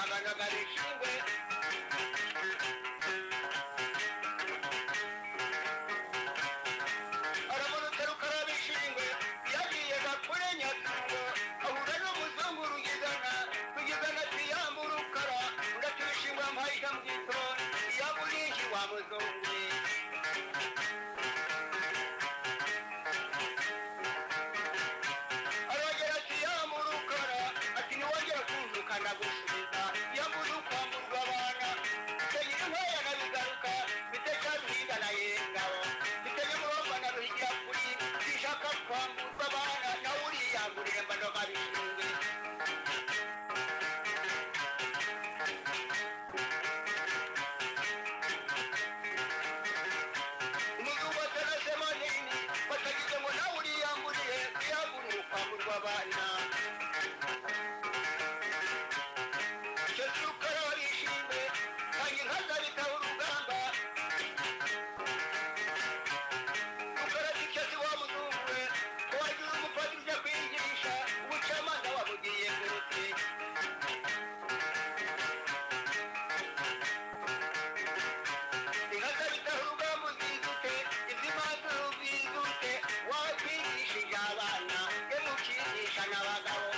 babarikiwe aramuruta rukarabishingwe yagiye gakure nyatungo ahura n'umuzungu rugizana rugizana ati yamba urukara urati ibishingwe ampaye ikamwito yaba urinji wa muzungu we arongera ati yamurukara ati ntiwongera kunzuka ndagusubiza yamuze ukwamburwa abana itegira inkwaya na bigaruka bitecaruhinda na yengabo bitege muromba na ruhigira kuri zishaka kwamburwa abana nawe uriyangurire mbano babishinzwe umugabo atarase manini batagize ngo nawe uriyamburiye uyamburiye ukwamburwa abana icyo si ukara warishimwe kandi inka zabitaho urugamba ukara si icyo si wa muzungu we ko wagira umufati ujya kwiyigirisha ubucamanza wamugiriye kuruti inka bitaho urugamba uzizute iz'imanza uzizute wowe twigishije abana ye mukigisha n'abagabo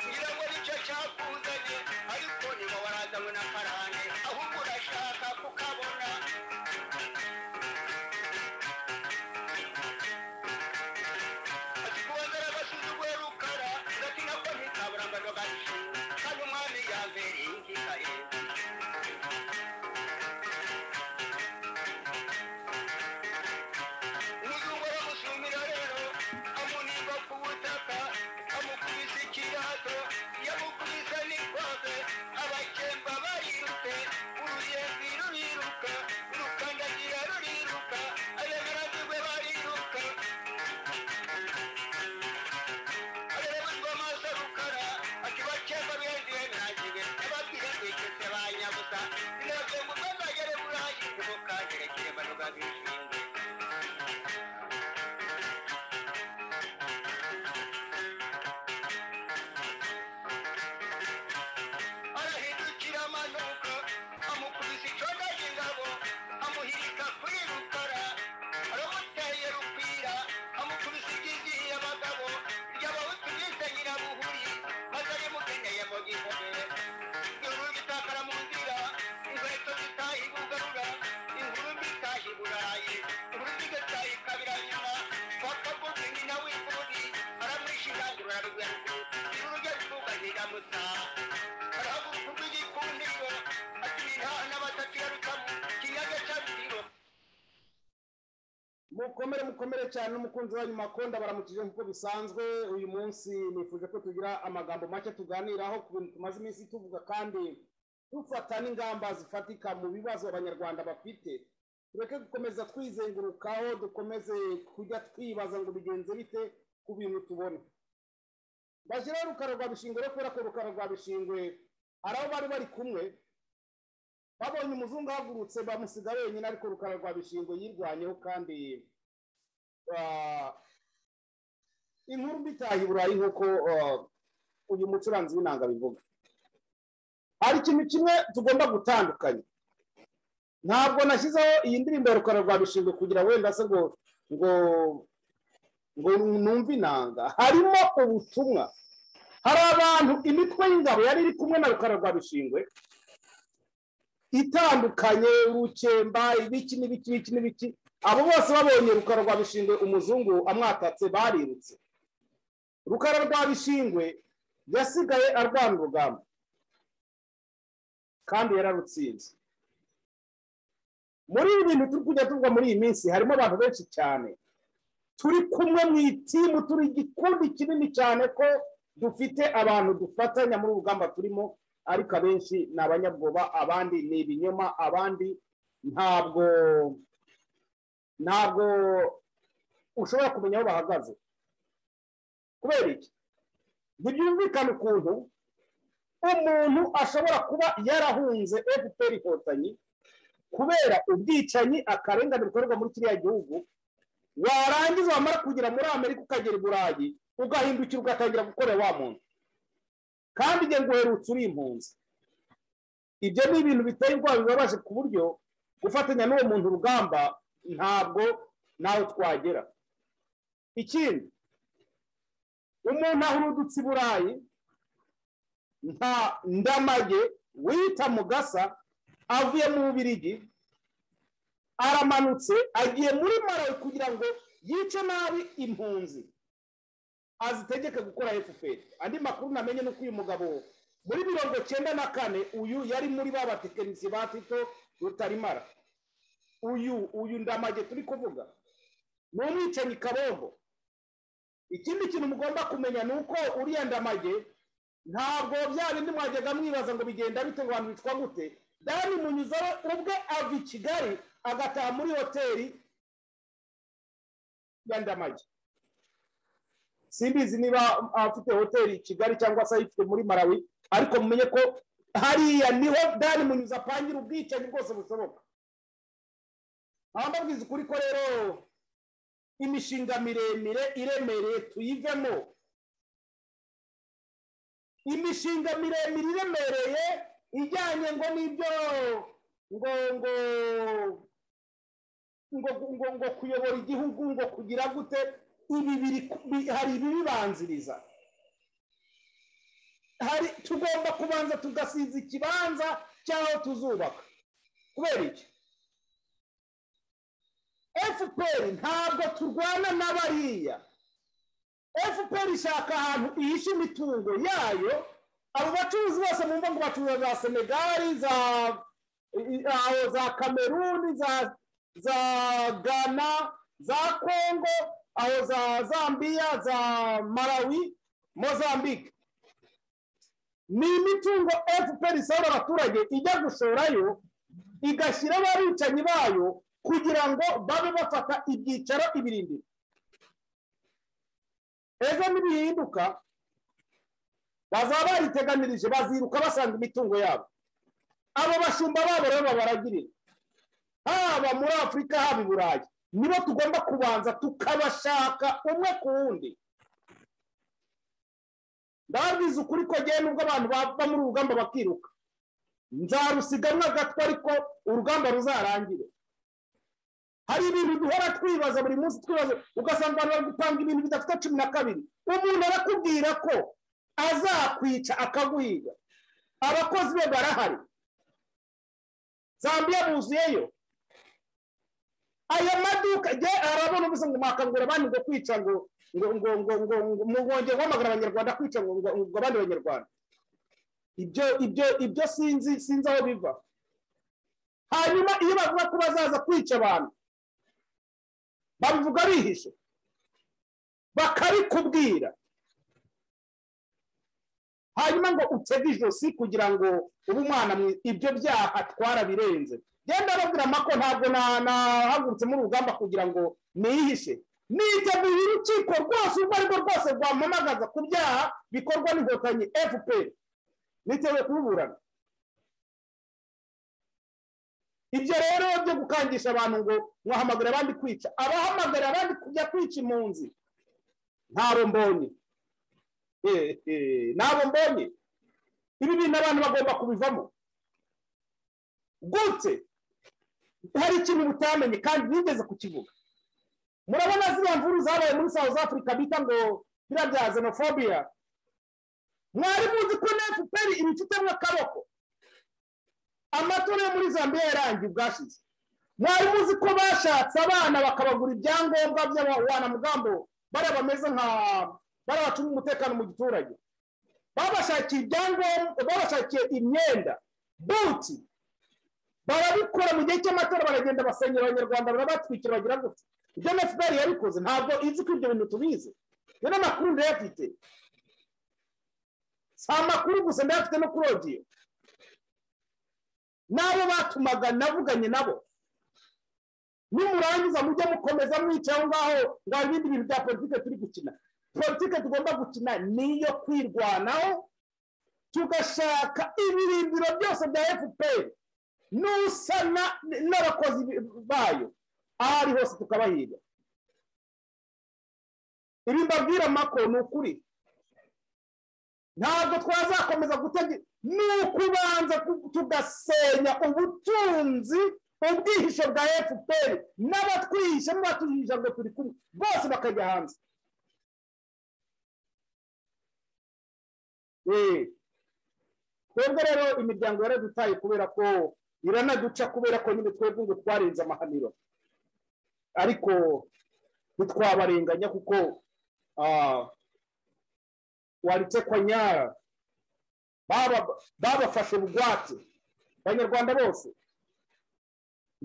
kugira ngo nicyo cyakuzanye ariko niba warazanywe n'akarande ahubwo urashaka kukabona ati kubazara agasuzuguye rukara uratina ko ntikaburambano gashinga kandi umwami yambereye ingikaye umuzungu aramushumira rero amuniga ku butaka amukubise ikirato yamukubise n'ikwabe abakemba barirutse uruyenzi ruriruka urukandagira ruriruka abemeranirwe bariruka areberwa amaso rukara ati bakemba bihendiwe ntagire ababwira rwikese ba nyabusa ntibabwiye ngo utazagere burahageze mu kagerekere banuga bishimwe arahindukira amanuka amukubise icondo ry'ingabo amuhirika kuri rukara aramuteye rukwira amukubise iryizihiye abagabo ry'abahutu bise nyirabuhuri maze arimukeneye mu gihome inkuru bitakara mu nzira inkweto zitaha ibugarura inkuru mbitaha iburayi inkuru zigataha ikabira nyuma twakavuze nyina w'imvuri aramwishirangira arabigwerukuru irurujya rituka ntiramutaha arahaguruka igikundiro ati "Nihana batatu yarukamo kinyaga cyabitiro mukomere mukomere cyane n'umukunzi wanyu makonda baramukije nk'uko bisanzwe uyu munsi nifuje ko tugira amagambo make tuganiraho ku bintu tumaze iminsi tuvuga kandi dufata n'ingamba zifatika mu bibazo abanyarwanda bafite tureke gukomeza twizengurukaho dukomeze kujya twibaza ngo bigenze bite ku bintu tubona bashyiraho rukara rwa bishingwe rero kubera ko rukara rwa bishingwe hari aho bari bari kumwe babonye umuzungu ahagurutse bamusiga wenyine ariko rukara rwa bishingwe yirwanyeho kandi ah, inkuru mbitaha i burayi nk'uko ah, uyu mucuranzi w'inanga abivuga hari ikintu kimwe tugomba gutandukanya ntabwo nashyizeho iyi ndirimbo ya rukara rwa bishingwe kugira wenda se ngo ngo ngo numve inanga harimo ubutumwa hari abantu imitwe y'ingabo yari iri kumwe na rukara rwa bishingwe itandukanye urukemba ibiki n'ibiki n'ibiki n'ibiki abo bose babonye rukara rwa bishingwe umuzungu amwatatse barirutse rukara rwa bishingwe yasigaye arwana urugamba kandi yararutsinze muri ibi bintu turi kujya tuvuga muri iyi minsi harimo abantu benshi cyane turi kumwe mu itimu turi igikundi kinini cyane ko dufite abantu dufatanya muri ubu rugamba turimo ariko abenshi ni abanyabwoba abandi ni ibinyoma abandi ntabwo ntabwo ushobora kumenya aho bahagaze kubera iki ntibyumvikane ukuntu umuntu ashobora kuba yarahunze efuperi inkotanyi kubera ubwicanyi akarengane bukorerwa muri kiriya gihugu warangiza wamara kugera muri amerika ukagera i burayi ugahindukira ugatangira gukorera wa muntu kandi njye nguherutse uri impunzi ibyo ni ibintu biteye ubwoba bibabaje ku buryo gufatanya n'uwo muntu urugamba ntabwo nawe twagera ikindi umuntu aho urudutse i burayi nta ndamage wita mugasa avuye mu bubirigi aramanutse agiye muri marawe kugira ngo yice nabi impunzi azitegeke gukora efuperi andi makuru namenye ni uko uyu mugabo muri mirongo icyenda na kane uyu yari muri ba batekinisiye ba tito rutarimara uyu uyu ndamage turi kuvuga ni umwicanyi kabombo ikindi kintu mugomba kumenya ni uko uriya ndamage ntabwo bya bindi mwajyaga mwibaza ngo bigenda bite ngo abantu bitwa gute dani munyuzaro ubwe ava i kigali agataha muri hoteli ya ndamage simbizi niba afite hoteli i kigali cyangwa se ayifite muri marawi ariko mumenye ko hariya niho dani munyuza apangira ubwicanyi bwose bushoboka nkaba mbabwiza ukuri ko rero imishinga miremire iremereye tuyivemo imishinga miremire iremereye ijyanye ngo n'ibyo ngo ngo ngo ngo ngo kuyobora igihugu ngo kugira gute ibi biri hari ibibibanziriza hari tugomba kubanza tugasiza ikibanza cy'aho tuzubaka kubera iki fpr ntabwo turwana na bariya fpr ishaka ahantu ihisha imitungo yayo abo bacuruzi bose mu ngo bacuruza za senegali za za kameruni za za gana za kongo aho za zambiya za marawi mozambique ni imitungo fpr isabura abaturage ijya gushorayo igashyira abicanyi bayo kugira ngo babe bafata ibyicaro ibirindiro ejo nibihinduka bazaba bariteganirije baziruka basanga imitungo yabo abo bashumba babo rero baragirira haba muri afurika haba i burayi nibo tugomba kubanza tukabashaka umwe ku wundi ndababwiza ukuri ko ngewe nubwo abantu bava muri urugamba bakiruka nzarusigamwa gato ariko urugamba ruzarangire hari ibintu duhora twibaza buri munsi twibaza ugasanga abantu bari gupanga ibintu bidafite cumi na kabiri umuntu arakubwira ko azakwica akaguhiga abakozi be barahari zambiya buzuyeyo aya maduka jye arabona ubuze ngo mwakangura abandi ngo kwica ngo ngo ngo ngo ngo mugongeye guhamagara abanyarwanda kwica ngo ngo abandi banyarwanda ibyo ibyo ibyo sinzi sinzi aho biva hanyuma iyo bavuga ko bazaza kwica abantu babivuga bihishe bakabikubwira hanyuma ngo utege ijosi kugira ngo ube umwana ibyo byaha atwara birenze genda babwiramo ko ntabwo nahagurutse muri urugamba kugira ngo niyihishe nijya mu urukiko rwose urwo ari rwo rwose rwampamagaza ku byaha bikorwa n'inkotanyi fpr niteguye kububurana ibyo rero byo gukangisha abantu ngo mwahamagara abandi kwica abahamagara abandi kujya kwica impunzi ntabo mbonye nabo mbonye ibi bintu abantu bagomba kubivamo gutse hari ikintu mutamenye kandi nigeze kukivuga murabona ziriya mvuru zabaye muri south africa bita ngo biriya bya xenophobia mwari muzi ko na fpr ibifitemo akaboko amatora yo muri zambia yarangiye ubwashize mwari muzi ko bashatse abana bakabagura ibyangombwa by'abawanamugambo bariya bameze nka bariya bacunga umutekano mu giturage babashakiye ibyangombwa babashakiye imyenda buti barabikora mu gihe cy'amatora baragenda basenyera abanyarwanda barabatwikira bagira gutya ibyo na fpr yabikoze ntabwo izi ko ibyo bintu tubizi yo n'amakuru ndayafite si amakuru gusa ndayafite no kuri odiyo n'abo batumaga navuganye nabo nimurangiza mujye mukomeza mwica aho ngaho ngo ibindi bintu bya politike turi gukina politike tugomba gukina ni iyo kwirwanaho tugashaka ibirindiro byose bya fpr n'usana n'abakozi bayo aho ari hose tukabahiga ibi mbabwira mako ni ukuri ntabwo twazakomeza gutegeka ni ukubanza tugasenya ubutunzi ubwihisho bwa efuperi n'abatwihisha n'abatuhisha ngo turi kumwe bose bakajya hanze Eh, twebwe rero imiryango yaradutaye kubera ko iranaduca kubera ko nyine twebwe ngo twarenze amahaniro ariko ntitwabarenganya kuko ah, waritekwa nyara Baba- babafashe bugwate abanyarwanda bose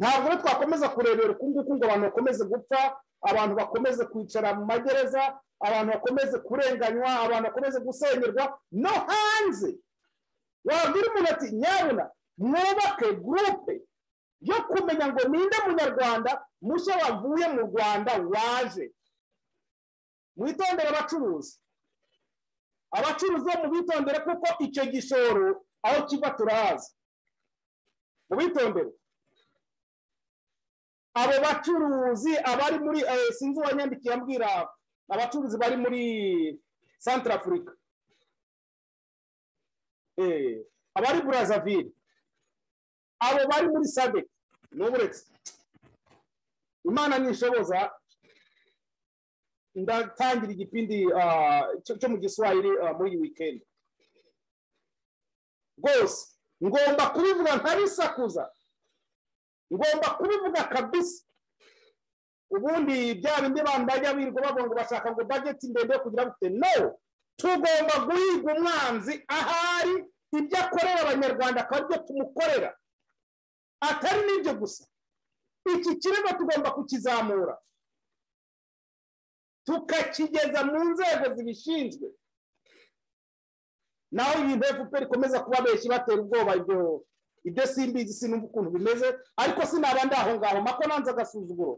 ntabwo rero twakomeza kurebera uku nguku ngo abantu bakomeze gupfa abantu bakomeze kwicara mu magereza abantu bakomeze kurenganywa abantu bakomeze gusenyerwa no hanze wabwira umuntu ati nyabuna mwubake gurupe yo kumenya ngo ninde munyarwanda mushya wavuye mu rwanda waje mwitondere abacuruzi abacuruzi bo mubitondere kuko icyo gishoro aho kiva turahazi mubitondere abo bacuruzi abari muri eh, sinzi uwanyandikiye ambwira abacuruzi bari muri centre afurika Eh, abari burazavire abo bari muri sadek n'uburetse imana ntishoboza ndatangira igipindi ah, cyo cyo mu giswahili ah, muri iyi wikendi rwose ngomba kubivuga ntabisakuza ngomba kubivuga kabisa ubundi bya bindi bantu bajya birirwa bavuga ngo bashaka ngo bageti ndende yo kugira gute no tugomba guhiga umwanzi ahari ibyo akorera abanyarwanda akaba aribyo tumukorera atari n'ibyo gusa iki kirego tugomba kukizamura tukakigeza mu nzego zibishinzwe naho ibintu efuperi ikomeza kuba benshi batera ubwoba ibyo ibyo simbizi sinumva ukuntu bimeze ariko sinaba ndi aho ngaho mako nanze agasuzuguro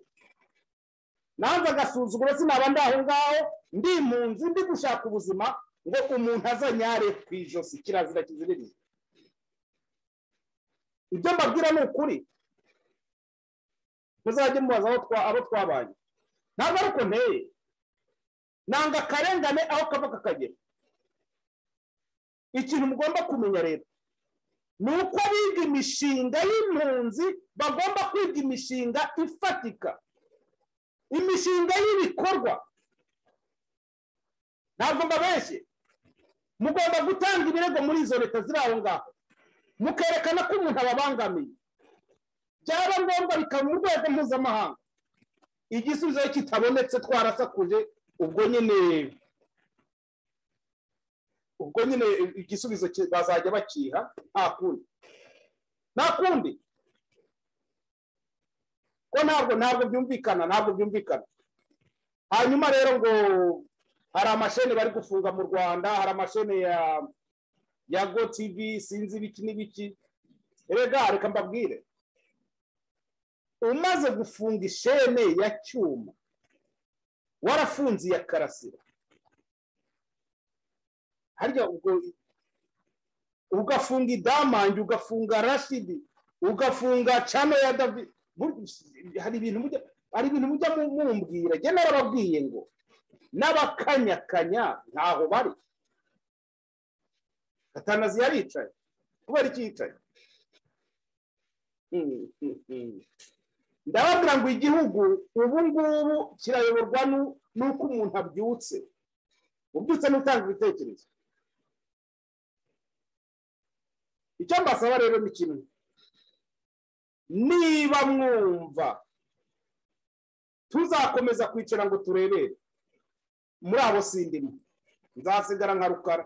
nanze agasuzuguro sinaba ndi aho ngaho ndi impunzi ndi gushaka ubuzima ngo umuntu azanyare ku ijosi kirazira kiziririye ibyo mbabwira ni ukuri muzajye mubaza abo twa- abo twabaye ntabwo ari uko nteye nanga akarengane aho kava kakagera ikintu mugomba kumenya rero ni uko biga imishinga y'impunzi bagomba kwiga imishinga ifatika imishinga y'ibikorwa ntabwo mbabeshye mugomba gutanga ibirego muri izo leta ziri aho ngaho mukerekana ko umuntu ababangamiye byaba ngombwa bikaba mu rwego mpuzamahanga igisubizo iyo kitabonetse twarasakuje ubwo nyine ubwo nyine igisubizo ki- bazajya bakiha nta kundi nta kundi ko ntabwo ntabwo byumvikana ntabwo byumvikana hanyuma rero ngo hari amashene bari gufunga mu rwanda hari amashene ya ya go tv sinzi ibiki n'ibiki erega reka mbabwire umaze gufunga ishene ya cyuma warafunze iya karasira harya ubwo ugafunga idamange ugafunga rashidi ugafunga cano ya david bu- hari ibintu mujya hari ibintu mujya mu- mumbwira njye narababwiye ngo n'abakanyakanya ntaho bari gatanazi yaricaye kubera iki yicaye Hmm, hmm, hmm. ndababwira ngo igihugu ubu ngubu kirayoborwa nu- n'uko umuntu abyutse ubyutse n'utanga ibitekerezo icyo mbasaba rero ni kimwe niba mwumva tuzakomeza kwicara ngo turebere muri abo sindimo nzasigara nka rukara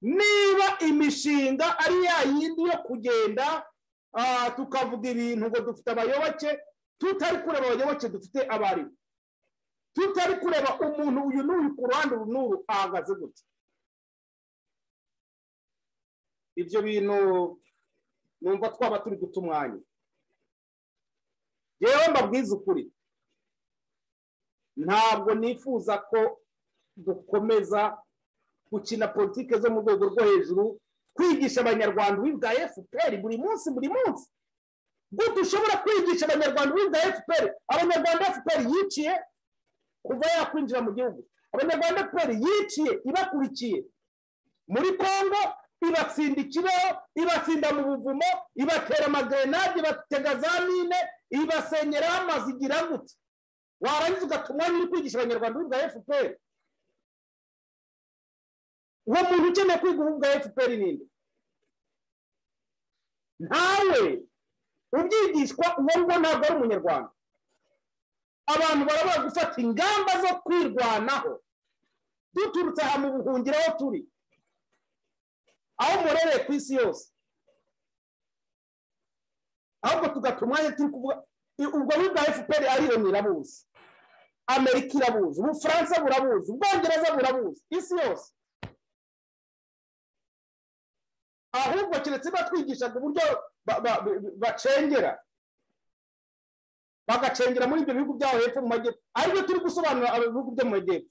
niba imishinga ari ya yindi yo kugenda ah, tukavuga ibintu ngo dufite abayoboke tutari kureba abayoboke dufite abarimu tutari kureba umuntu uyu n'uyu ku ruhande uru n'uru ahagaze gute ibyo bintu numva twaba turi guta umwanya yewe mbabwize ukuri ntabwo nifuza ko dukomeza gukina politike zo mu rwego rwo hejuru kwigisha abanyarwanda ububi bwa fpr buri munsi buri munsi gute ushobora kwigisha abanyarwanda ububi bwa fpr abanyarwanda fpr yiciye kuva yakwinjira mu gihugu abanyarwanda peri yiciye ibakurikiye muri congo ibatsinda ikibeho ibatsinda mu buvumo ibatera amagerenade ibatega za mine ibasenyeraho amazi igira gute warangiza ugatuma uri kwigisha abanyarwanda ubu bwa efuperi uwo muntu ukeneye kwiga ubu bwa efuperi ninde ntawe ubyigishwa uwo nguwo ntabwo ari umunyarwanda abantu barabura gufata ingamba zo kwirwanaho duturutse aha mu buhungiro aho turi aho murereye ku isi yose ahubwo tugata umwanya turi kuvuga ubwo bwa efuperi ariyo irabuzi amerika irabuzi ubufaransa burabuzi ubwongereza burabuzi isi yose ahubwo keretse batwigishaga uburyo bacengera bagacengera muri ibyo bihugu byabo hepfo mu majyepfo aribyo turi gusobanura ibihugu byo mu majyepfo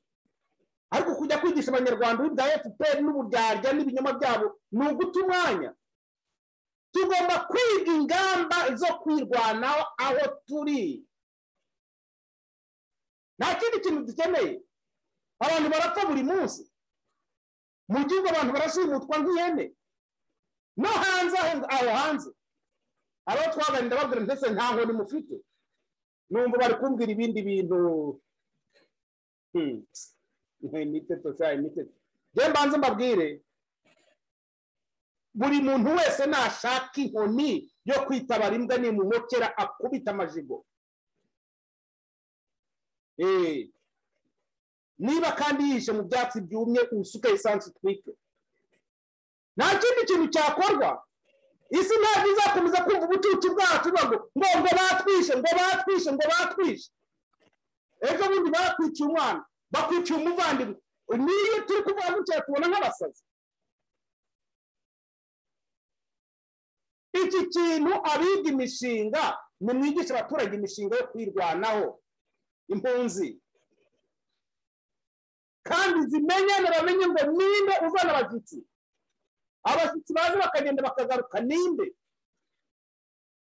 ariko kujya kwigisha abanyarwanda bwa fpr n'uburyarya n'ibinyoma byabo ni uguta umwanya tugomba kwiga ingamba zo kwirwanaho aho turi nta kindi kintu dukeneye abantu barapfa buri munsi mu gihugu abantu barashimutwa nk'ihene no hanze aho hanze abo twaganira babwira ndetse nta nkoni mufite numva bari kumbwira ibindi bintu njye mbanze mbabwire buri muntu wese nashaka inkoni yo kwitabara imbwa nimumokera akubita amajigo niba kandi yihishe mu byatsi byumye usuke esansi utwike nta kindi kintu cyakorwa isi ntabwo izakomeza kumva ubucucu bwacu ngo ngo ngo batwishe ngo batwishe ngo batwishe ejo bundi bakwiciye umwana bakwiciye umuvandimwe niyo turi kuvuga gutya tubona nk'abasazi iki kintu abiga imishinga nimwigisha abaturage imishinga yo kwirwanaho impunzi kandi zimenye na bamenye ngo ninde uzana abashyitsi abashyitsi baza bakagenda bakagaruka ninde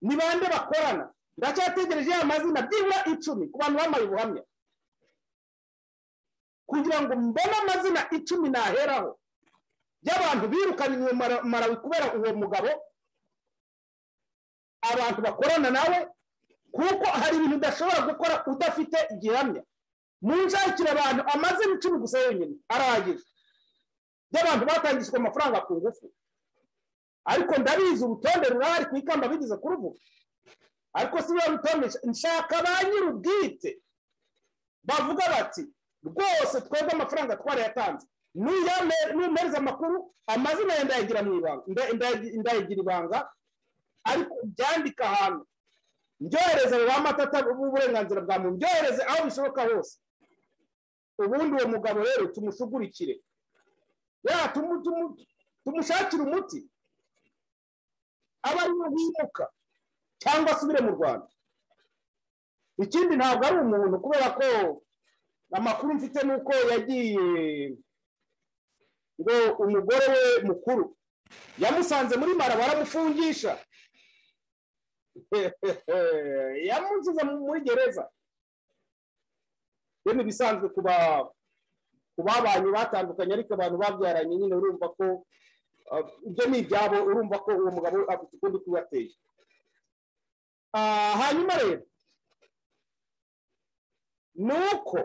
ni bande bakorana ndacyategereje ya mazina byibura icumi ku bantu bambaye ubuhamya kugira ngo mbone amazina icumi naheraho y'abantu birukaniwe marawi kubera uwo mugabo abantu bakorana nawe kuko hari ibintu udashobora gukora udafite igihamya mu nshakira abantu amazina icumi gusa yonyine arahagije by'abantu batangishijwe amafaranga ku ngufu ariko ndabizi urutonde rurahari ku ikamba bigeze kuruvuga ariko si biba rutonde nshaka ba nyir'ubwite bavuga bati rwose twebwe amafaranga twarayatanze numereza amakuru amazina ye ndayagira mu ibanga ndayagira ibanga ariko byandika ahantu ndyohereze ba matata b'uburenganzira bwa muntu ndyohereze aho bishoboka hose ubundi uwo mugabo rero tumusugurikire ya tumushakira umuti aba ariwe wimuka cyangwa asubire mu rwanda ikindi ntabwo ari umuntu kubera ko amakuru mfite ni uko yagiye ngo umugore we mukuru yamusanze muri mara baramufungisha yamushyize muri gereza rero ibisanzwe ku babanye batandukanye ariko abantu babyaranye nyine urumva ko ibyo ni ibyabo urumva ko uwo mugabo afite ukundi kubateye hanyuma rero ni uko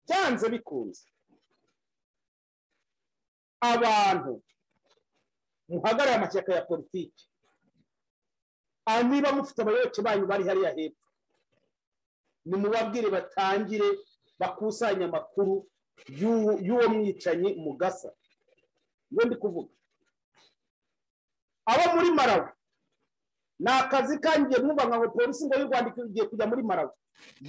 byanze bikunze abantu muhagarare amashyaka ya politiki niba mufite abayoboke banyu bari hariya hepfo nimubabwire batangire bakusanya amakuru y'uwo mwicanyi mu gasa iyo ndi kuvuga abo muri marawi ni akazi kangiye mwumva nka polisi ngo y'u rwanda igiye kujya muri marawi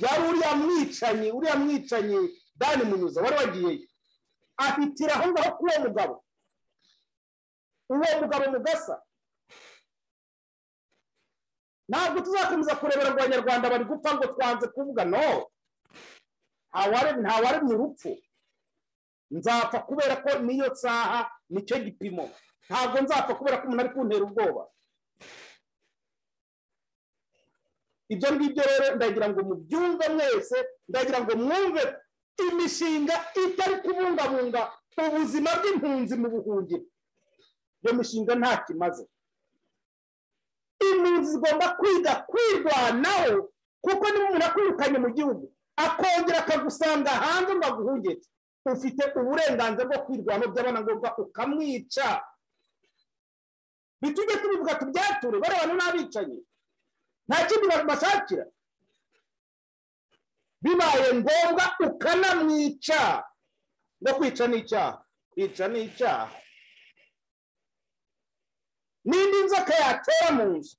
yari uriya mwicanyi uriya mwicanyi dani munyuza wari wagiyeyo ahitira aho ngaho kuri uwo mugabo uwo mugabo mu gasa ntabwo tuzakomeza kurebera ngo abanyarwanda bari gupfa ngo twanze kuvuga no ntawaremye urupfu nzapfa kubera ko niyo saha nicyo gipimo ntabwo nzapfa kubera ko umuntu ari kuntera ubwoba ibyo ngibyo rero ndagira ngo mubyumve mwese ndagira ngo mwumve imishinga itari kubungabunga ubuzima bw'impunzi mu buhungiro iyo mishinga nta kimaze impunzi zigomba kwiga kwirwanaho kuko niba umuntu akwirukanye mu gihugu akongera akagusanga hanze ngo aguhungeke ufite uburenganzira bwo kwirwanaho by'abanangombwa ukamwica bitujye tubivuga tubyature barebana n'abicanyi nta kindi bashakira bibaye ngombwa ukanamwica no kwica n'icyaha kwica n'icyaha n'indi nzoka yatera mu nzu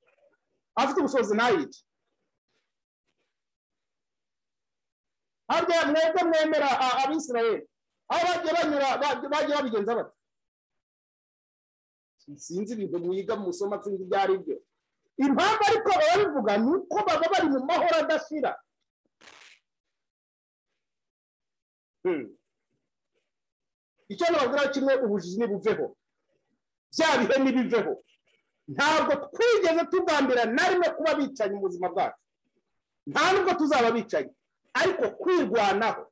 afite ubushobozi ntayice harya mwebwe mwemera abisirayeli aho bagiye banyura bagiye babigenza bati sinzi ibintu mwiga mu masomo sinzi ibyo ari byo impamvu ariko ababivuga ni uko baba bari mu mahoro adashira icyo nababwira kimwe ubujiji ntibuveho bya bihe ntibiveho ntabwo twigeze tugambira na rimwe kuba bicaye mu buzima bwacu nta nubwo tuzaba bicaye ariko kwirwanaho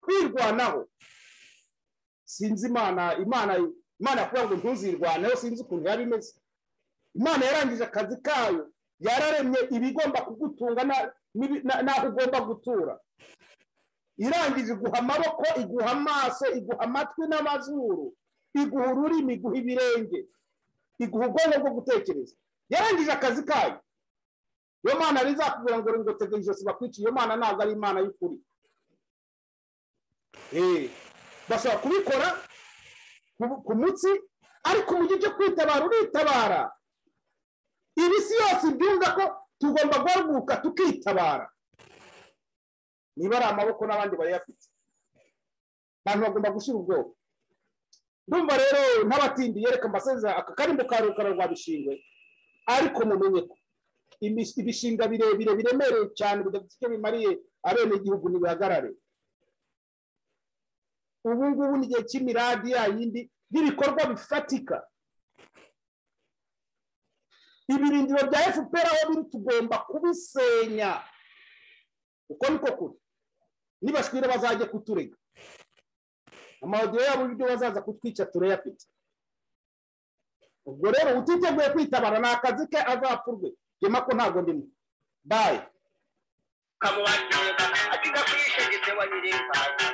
kwirwanaho sinzi imana imana imana kugira ngo ntuzirwaneho sinzi ukuntu yaba imeze imana yarangije akazi kayo yararemye ibigomba kugutunga n'aho ugomba gutura irangije iguha amaboko iguha amaso iguha amatwi n'amazuru iguha ururimi iguha ibirenge iguha ubwonko bwo gutekereza yarangije akazi kayo iyo mana rizakubwira ngo ngo tega ijosi bakwiciye iyo mana ntabwo ari imana y'ukuri bashobora kubikora ku munsi ariko mu gihe cyo kwitabara uritabara ibi si yose ibyumva ko tugomba guhaguruka tukitabara niba ari amaboko n'abandi bayafite abantu bagomba gushyira ubwoko ndumva rero n'abatindi yereka mbasezera aka karimbo ka rukara rwa bishingwe ariko mumenye ko ibishinga birebire biremereye cyane bidafite icyo bimariye abenegihugu ntibihagarare ubu ngubu ni igihe cy'imiradi yayindi y'ibikorwa bifatika ibirindiro bya fpr aho biri tugomba kubisenya uko niko kuri nibashwira bazajya kuturega amawodiyo yabo ibyo bazaza kutwica turayafite ubwo rero utiteguye kwitabara ni akazi ke azapfurwe gema ko ntabwo ndimo bayi kamubatunga akiga kuyishegetse wa nyirinkwaya